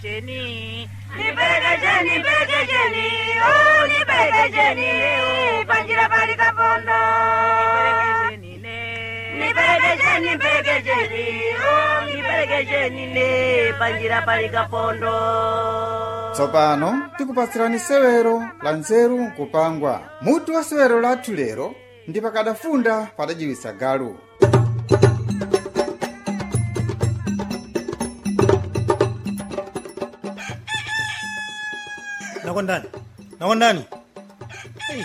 Jeni, nipeleke nipeleke oh nipeleke panjira pali kapondo. Nipeleke nipeleke oh nipeleke ne panjira pali kapondo. tsopano tikupatsirani sewero la nzeru nkupangwa mutu wa sewero lathu lero ndi pakadafunda padajiwisa galu nakondani nakondani Hey.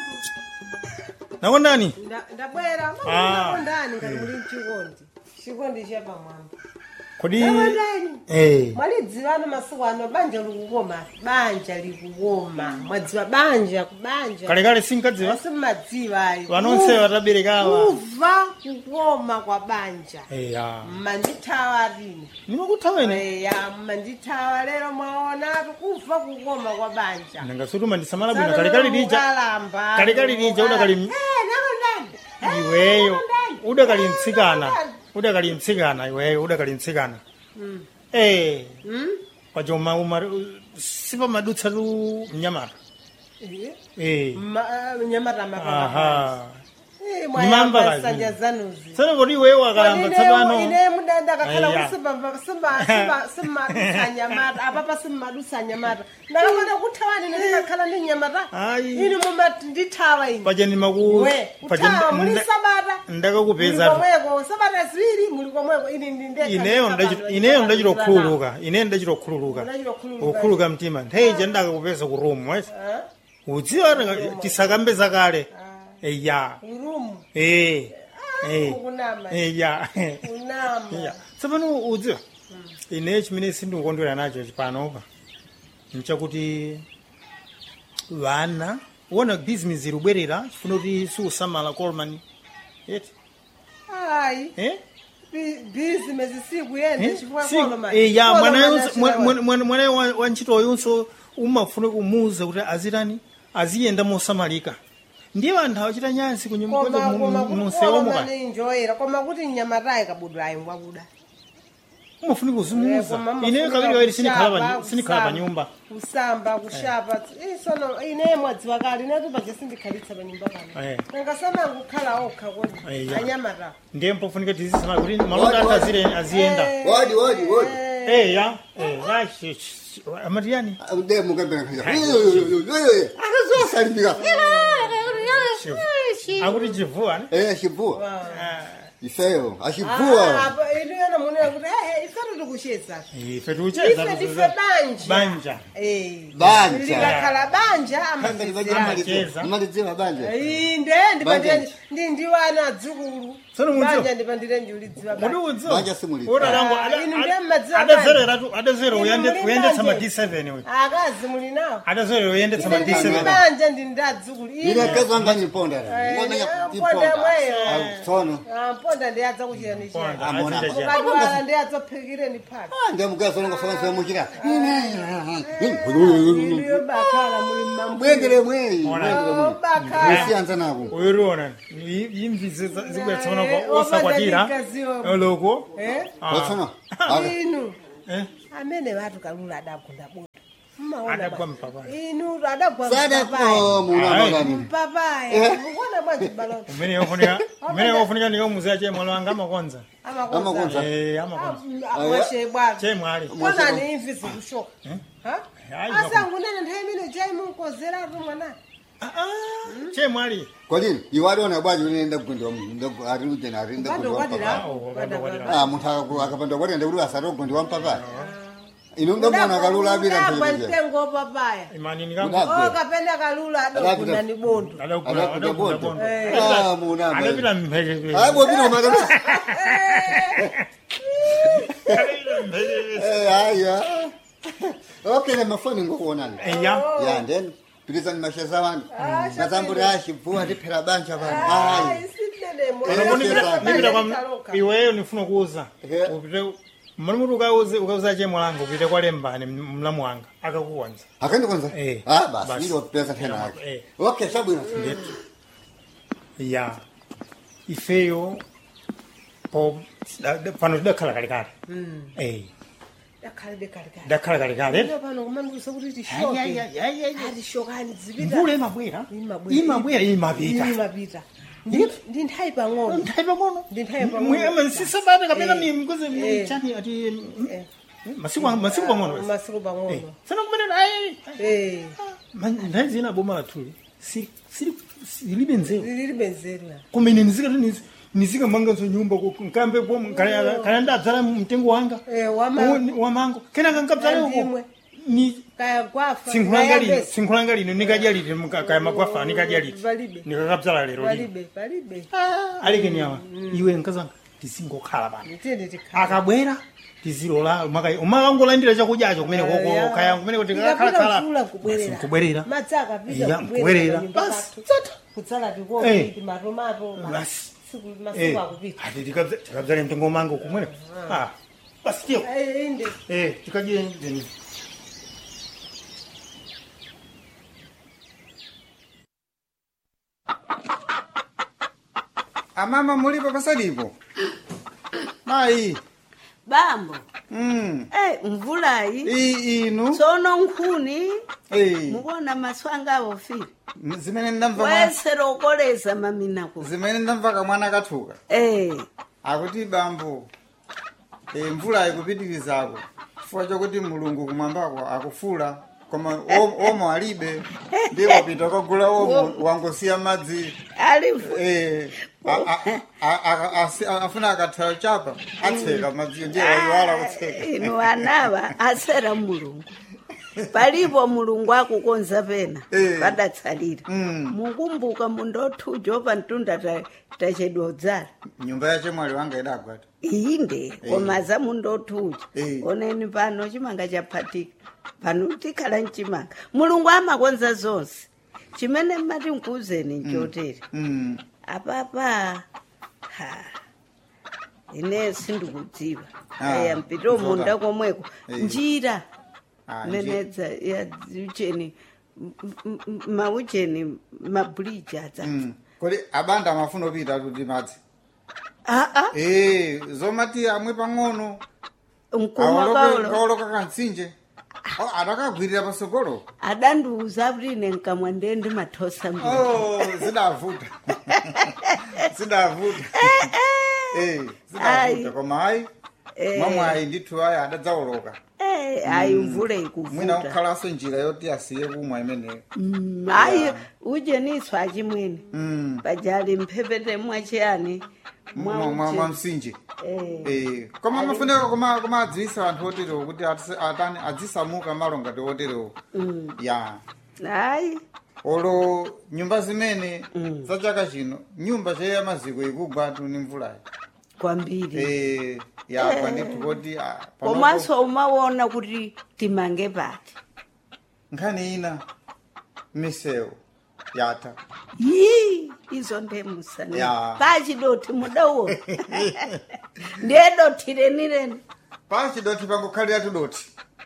nakondani Nda- ndabwera Ah. makondani ngati muli mchikondi chikondi chapamwamba kodi nakondani Eh. mwalidziwa ano masiku ano banja likukoma banja likukoma mwadziwa banja kubanja kalekale sinkadziwa simmadziwa ayi vanonse vataberekawa kuva kukoma kwa banja eya mmandithawa lino nimakuthaweni eya mmandithawa lero mwaonatu kuva kukoma kwa banja nangasutuma ndisamala bwino kalekale lija Ukalamba, kalekale lija udakali Eh, nakondani Eh, iweyo nakondani. udakali mtsikana Nakondani. udakali mtsikana iweyo udakali mtsikana Mm. eh Mm? kwachoma umar sipamadutsa tu mnyamata Eh, eh ma- nyamata mapapa aha Eh, Nimamba mwayamba kazi. sanja zanuzi tsana kodi iweyo wakalamba tsapano ine mudanda kakhala Aya. simmadusa nyamata apapa simmadusa nyamata ndakamana kuthawani ine ndikakhala ndi nyamata Ayi. inu mumati ndithawa ine paja ndimaku we kuthawa muli sabata ndakakupeza muli komweko sabata ziwiri muli komweko ini ndi ndekha ineyo ndikapanda ndachi- ineyo ndachita ndikapanda kukhululuka ineyo ndachita kukhululuka Ndachita kukhululuka. kukhululuka mtima ntheija ndakakupeza ku room wes Ah, udziwa ndaka- tisakambe zakale eya urumu eh eh ukunama eya unama eya tsopano udziwa ine chimene sindikukondwera nacho panopa nchakuti vana uona bizinesi irubwerera chifuna kuti siusamala colman yeti ayi eh bizinesi sikuyenda chifukwa Si- koloma eh, ya Koloma mwana yonse- nachira mwa- mwa- mwana- mwana wa- wa ntchito yonso umafuna kumuwuza kuti azitani aziyenda mosamalika ndiye anthu awachita nyansi koma koma munsewomuka kuninjoyera koma kuti nyamatayi kabudwa ayi ngwakuda umafuna kuzimuza ine kabiri wairi sinikhala pa nyumba kusamba kushapa isono ine mwadziwa kale inetu paja sindikhalitsa pa nyumba pano Eh. nangasana kukhala okha kodi Eh, ya. anyamata ndiye mpofunika tizisamala kuti malonda athu azire- aziyenda Wadi, wadi, wadi. Eh, ya eh, ya sh- sh- amatiyani Ude mukabena kaza. Akazosalimika. akuti chivuwa ne? Eh, ashivua. Ah, Ifeyo, ashivua. inuyona munena kuti ehe ifetu tikucheza ife tiucheza ife ndife banja banja Eh. Banja. likakhala banja Kanga amasizirana Cheza. Nimaliziwa banja. inde Banja. ndipandire ndi ndiwana adzukulu Tsono mudziwa? banja ndipandire ndiulidziwa Mudi banja udziwa? Banja simuli. Ora langu Ah, ada- inu ada- ndiye mmadziwa adazerera tu adazerera Inu uyende muli uyendetsa ma banje. D7 we akazi muli nawo adazerera uyendetsa ma ine ndi D7 banja ndi ndi adzukulu Ile kaza ngani ponda. Eh, Ngomenya ponda mweyo. iponda. Sono. mponda ndi adza kuchira ni chiyani Ponda, Amona. azita chiyani. mukadwala ndi adzaphikire ni phaka Ndio mkazo ngo fanga fanga mukira. iliyo bakhala muli mmambu Mwendele mwei. Mwendele mwei. bakhala Usianza nako. uyiriona imvizi zikuyatsaona Eh, kwa osakwatira wabadalikaziwa. loko Eh? Ah. Watsona. inu Eh? amene vatu kalula adagunda bota Mmaona Adagwa bwana. mpapayi. inu adagwa Sada mpapayi ko muna Ayi. magani. mpapayi mukuona bwanji balona umene yofunika umene yofunika ndiyo muzeya chemwalo wanga amakonza amakonza Amakonza. eh amakonza mwashe bwana chemwali kona ni imvi zikushoka Ha? Hayi, asangunene nthawi imene jai munkozeratu mwana Ah, ah, chemwali Kodini, iwaliona bwaji unaenda kugundwa mungu. Ari ujena ari nda Upande kugundwa wakwadira mpapa. Oh, upande wakwadira. Ah, muntu akapanda kwati ende kuti asati kugundwa mpapa. Ino ndomona kalula abira Udagwa mpelekeze. mtengo papaya imani Uda- nikangu oh kapenda kalula adagunda ni bondo adakula Adakula adakula bondo. bondo Ah, muna. adapita mpheke Ah, bobino magana. adapita mpheke Eh, haya. Okay, na mafoni ngokuonana. eya Ya, then pilizani masheza wangu. Nazambura ashivua ndiphera banja vanhu. Hayi. nipita kwa iweyo nifuna kuuza Eh. upite mali muti ukauze ukauza chemwalanga upite kwa lembani mlamu wanga akakukonza Akandikonza? Eh. Ah, basi Basi. ndilo pesa tena Eh. yake. Okay, sabwino. ya ifeyo po da- da- pano tidakhala kalekale eh yakhalebe kalekale ndakhala kalekale Lero pano kumandiuza kuti Ai, ai, tishoke ai, ai, ai, ai. ati shokani zipita mvula imabwera Imabwera. imabwera imapita imapita Ndi- ndi nthawi pang'ono nthawi pang'ono Ndi nthawi pang'ono. Mwe- sisabata kapena Eh. mikuzi Eh. chani ati Eh. masiku masiku pang'ono basi. masiku Eh, pang'ono sana kumenera ai Eh, nthawi zina boma lathuli si- sili- silibe nzeru lili benzera kumene nizikati nizikamanganso nyumba nkambe kaya ndadzala mtengo wanga Eh, wama- Uwu- wamango kenaka nkadzale uko Andimwe. ni kaya gwafa sinkhulanga lino kaya sinkhulanga lino nikadya liti muka- kaya magwafa nikadya liti Palibe. nikakadzala lero lino palibe palibe alekeni awa iwe nkazanga tizingokhala pano tiyeni tikhala akabwera tizilola umakangolandira chakudyacho kumene koko kaya kumene kuti Ikapita mvula kubwerera kubwerera madzi akapita Iya, kubwerera. Basi, basi kudzala Eh. tikopi matomato Basi. masiku Eh, masiku akupita ati tikadza- tikadzale mtengo mango kumene Ah, basi tiyo Eh, inde Eh, tikadye ndeni amama mulipo pasalipo mayi bambo mm. eh mvulayi iyi inu tsono nkhuni Eh, mukuona maso anga awofira zimene ndamva mwa- wese lokoleza maminako zimene ndamva kamwana kathuka eh akuti bambo e, mvula ikupitirizako chifukwa chokuti mulungu kumwambako akufula koma om- omo alibe ndi wapita kagula omo wangosiya madzi alifu e, a- a- a- a- asi- afuna akathayo chapa atseka madziyo ndiye wayiwala kutseka inu anawa asera mulungu palipo mulungu akukonza pena Eh. padatsalira Mm. mukumbuka mundothuja opa mtunda ta- tachedwa udzala nyumba yache mwali wanga idagwata inde komaza mundothuja Eh. oneni pano chimanga chaphatika pano tikhala mchimanga mulungu amakonza zonse chimene mmati nkuuzeni nchotere mm. apapa ha ine sindikudziwa Ah, aya mpito kuzoka. munda komweko Eh. njira Ah, menedza ya ucheni m- m- m- maucheni mabridge adza mm. kodi abanda amafuna opita kuti madzi aa e, zomati amwe pang'ono mkumwa kaulo kaoloka kantsinje adakagwirira pasogolo adandiuza kuti ine nkamwa ndiye ndimathosa mbiri Oh, zidavuta zidavuta Eh, Ai. zidavuta koma hayi mamwe ayi ndithu ayi adadzaoloka Eh, ayi mvula mwina ikuvuta kukhalaso njira yoti asiye kumwa imeneyo Mm, ayi ucheniswa achimwene Mm. pajali mphepete mwachiyani Mwa- mwa- mwa mwa msinje Eh. Eh, koma amafuneka koma koma adziwisa anthu oterewo kuti atise- atani adzisamuka malo ngati oterewo ya ayi olo nyumba zimene za chaka chino nyumba cheya maziko ikugwa tu ni mvulayi kwambiri Eh, yagwa ndithu kuti ah, panopo- komanso umaona kuti timange pati nkhani ina misewu yatha yi izo ndemusana Ya. pachidoti mudawo ndiye doti renireni pachidoti pangokhalira tudoti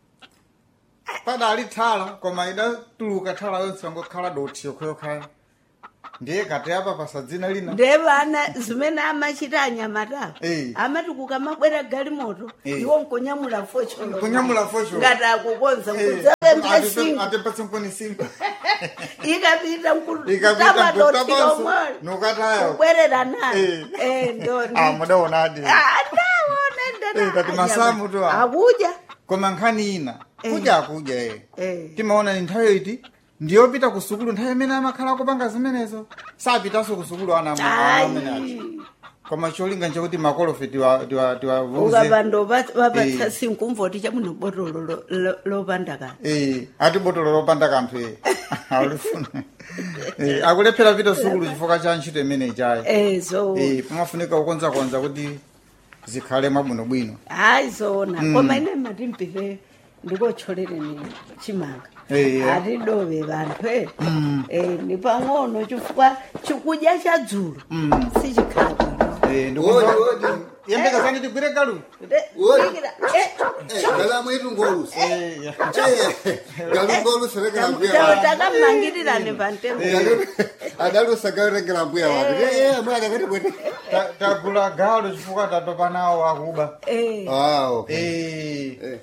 padali thala koma idatuluka thala yonse pangokhala doti yokhayokhaya ndiye kati apa pasadzina lina ndiye vana zimene amachita anyamatawo Eh. amati kukamabwera galimoto Eh. iwo nkunyamula focholo Kunyamula focholo. ngati akukonza Eh, kudzapempha atipe- singo atipatse nkuni singo ikapita ikapita mkutamadoti mkutabanso lomwe nukatayo kubwerera nayo Eh. Eh, ndo ndi- ah mudaonadi Eh, kati masamu tu awa. akuja koma nkhani ina Eh. kudya akudya e Eh. timaona ni nthawi iti ndiyopita ku sukulu nthawi imene amakhala kupanga zimenezo sapitanso ku sukulu ana amene ati ayi koma cholinga nchakuti makolofe tiwa- tiwa- tiwavuze ukapanda vapatsa Eh. sinkumvoti chamuno botolo lo- lo- lopanda kani Eh, ati botolo lopanda kanthu e alifuna Eh, akulephera pita sukulu chifukwa cha ntchito imene ichayi Eh, so Eh, pamafunika kukonzakonza kuti zikhale mwabwinobwino hayi zona koma ine matimpire ndikotcholereni chimanga Eh, eh. atidove vanthu e Eh, ni pang'ono chifukwa chikudya cha dzulo sichikhala bwino Eh, ndikumva- Odi, odi. yembekazani tigwire galu De- Oi. sikira, eh, galamu itu ngolusi Eh, ya. galu ngolusi rekera mbuya tawo wake takamangiriraani pantengo adalusa galu rekera mbuya wake amwana kati kwete Ta- tagula galu chifukwa tatopa nawo akuba Eh, ah okay Eh, Eh.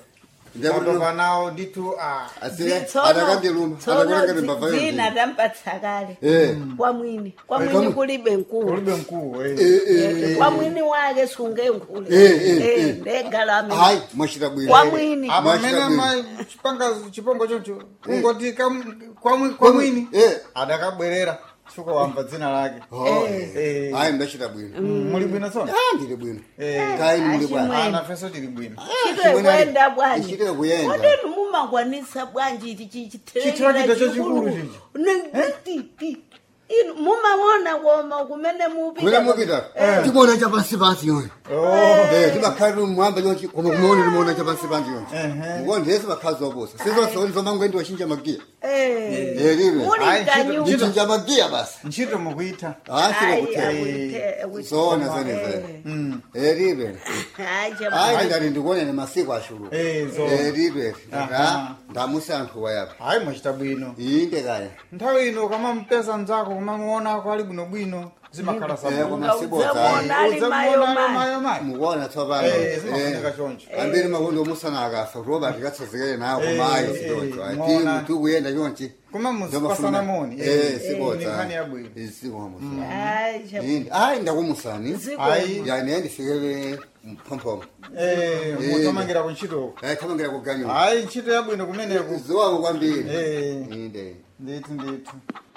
Ndiyabona- watopa nawo ndithu ah. asiye Tsono- atakandiluma tsono atakulengere zi- mbava dzina yonse tampatsa kale Eh. kwa mwini kwa Eh, mwini kwa- kulibe nkulu ulibe mkuu eh. Eh, kwa mwini wake sunge nkulu Eh, eh, eh. ndegalame hayi mwachita bwino kwa mwini apa Mwachita mmene bwino. ma- chipanga chipongo chocho ungoti kam- kwa mwi- kwa mwini Eh. adakabwerera suka wamba dzina lake Oh, Eh. hayi ndachita bwino muli bwino tsona Ah, ndili bwino Eh. kayi muli Achimwe. bwana ana feso tili bwino chito kwenda bwanji ichite kuyenda kodeni mumangwanisa bwanji ichi Chitrakita chachikulu chichi. inu mumawona koma kumene mupita mwene mupita timona chapansi pansi yonse timakhalira mwamba yonse koma kumaona timaona chapansi pansi yonse mukonde ese makhazi waposa sizonse zomangwendi wachinja magiya Eh, elive muli Ayi, chito- mkanyumba ndichinja magiya basi ntchito mukuita asile Ayi, kuthenga akute- akute- zona zenezene elive Ayi, chama- hayi ndati ndikuonene masiku ashulu Eh, zona. elive Aha. ndamusi anthu wayapa hayi mwachita bwino inde kaya nthawi ino kamampesa mzako kumamuonako ali bwinobwino zimakhala Eh, sabwino koma sibodza Uzamuona ali mayo mayo. mayomayo mukuona tsopano Eh, zimafunika choncho ambiri makondo omusana akafa kuroba tikatsazikele nawo kumayi Eh, sidocho eh, ati muona. mutu kuyenda chonchi koma muzipasana moni eh ni nkhani yabwino sibodza isikomo Ayi, chama- inde ayi ndakumusani Ziko- Ayi. yani endifikele mphomphomo Eh, mutamangira kuntchitoko ayi khamangira kuganyo hayi ntchito yabwino kumeneko ziwako kwambiri Eh. inde ndithu ndithu